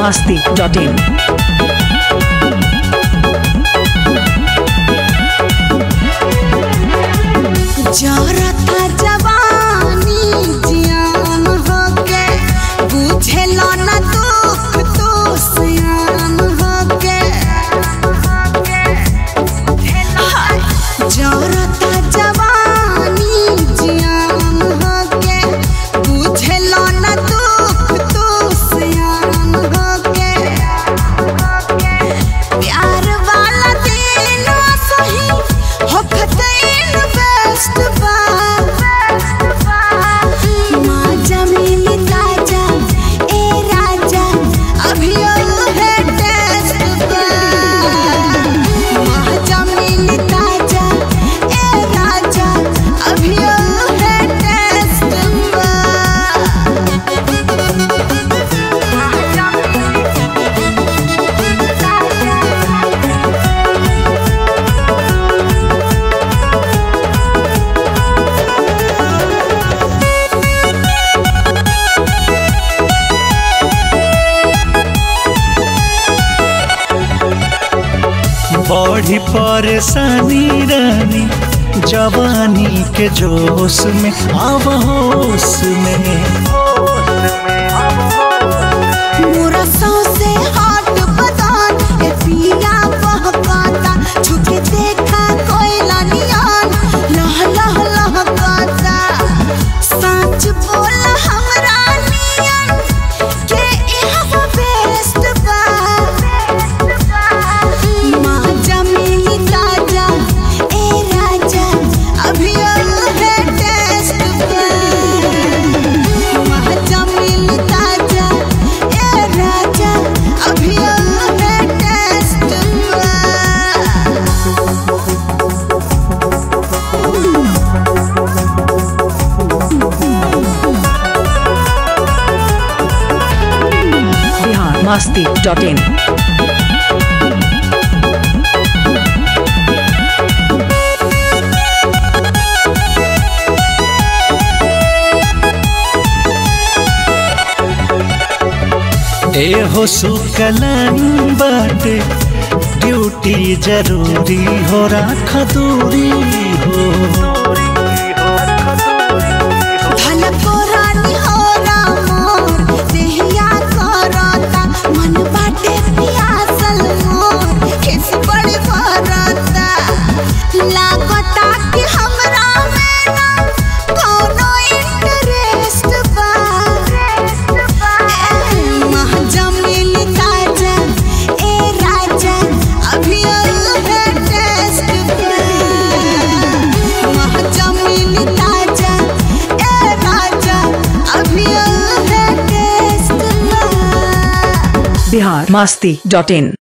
masti.in. जरता जवानी जियान होके बुझेला न दुख तो सियान होके हाय, जरता जवानी जियान होके बुझेला न दुख तो सियान होके प्यार वाला दिन सही होखत इन्वेस्ट बा माँ जमीन ताजा ए राजा अभी है टेस्ट बा माँ जमीन ताजा ए राजा अभी है टेस्ट बा बड़ी परेशानी रानी जवानी के जोश में अब होश में मोरा सौंसे हाथ बदान ए पिया बहकाता छुके देखा कोयला नियान लह लह लहकाता सच बोल हमरा नियन के इहवा बेस्ट बा माँ जमीनी ताजा ए राजा अभी है टेस्ट बा महाजमीन ताजा ए राजा अभी है टेस्ट Bihar masti.in. ए हो सुकलन बाटे ड्यूटी जरूरी हो राख दूरी हो धन पुरानी हो रामोर देहिया करता मन बाटे पियासल मोर किस बड़ी भरता लागता कि हमरा में ना कोनो इंटरेस्ट बा ए, महाजमीन ताजा ए राजा अभी है टेस्ट बा महाजमीन ताजा ए राजा अभी है टेस्ट बा Bihar masti.in.